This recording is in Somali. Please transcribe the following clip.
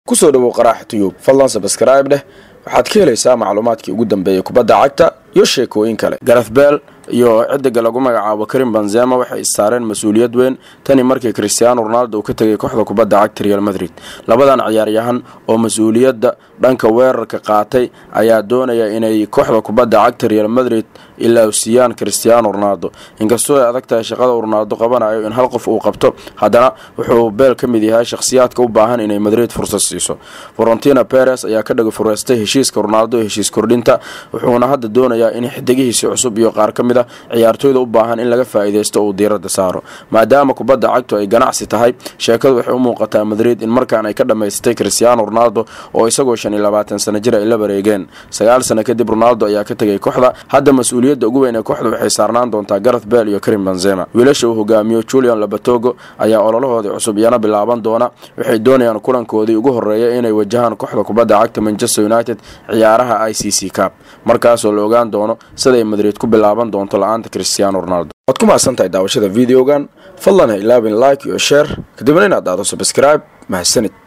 kusoo dhawow qaraaxa tuyub fadlan sabskrayb dheh waxaad ka helaysaa macluumaadkii ugu dambeeyey kubadda cagta iyo sheekooyin kale gareth beel iyo ciddiga lagu magacaabo karim benzema waxay issaareen mas-uuliyad weyn tani markii christiaano ronaldo uu ka tegay kooxda kubadda cagta real madrid labadan ciyaaryahan oo mas-uuliyadda dhanka weerarka qaatay ayaa doonaya inay kooxda kubadda cagta real madrid ilaawsiiyaan christiaano ronaldo inkastoo ay adag tahay shaqada uu ronaldo qabanayo in hal qof uu qabto haddana wuxuu beel ka mid yahay shakhsiyaadka u baahan inay madrid fursad siiso valentina peres ayaa ka dhaga fureystay heshiiska ronaldo heshiis kordhinta wuxuuna hadda doonayaa in xidigihiisi cusub iyo qaar ka mid a ciyaartooyda u baahan in laga faa'iidaysto uu diiradda saaro maadaama kubadda cagtu ay ganacsi tahay sheekadu waxay u muuqataa madrid in markaan ay ka dhammaysatay christiaano ronaldo oo isagoo shan iyo labaatan sano jir ay la bareegeen sagaal sano kadib ronaldo ayaa ka tegay kooxda hadda mas-uuliyadda ugu weyn ee kooxda waxay saarnaan doontaa gareth beel iyo karim benzema wiilasha uu hogaamiyo julian labatogo ayaa ololahoodii cusub iyana bilaaban doona waxay doonayaan kulankoodii ugu horeeya inay wajahaan kooxda kubadda cagta manchester united ciyaaraha i c c cab markaasoo la ogaan doono siday madrid ku bilaaban doonto la-aanta christiaano ronaldo waad ku mahadsan tahay daawashada videogan fadlan ha ilaabin like iyo sheer kadibna inaad aado sabscribe mahadsanid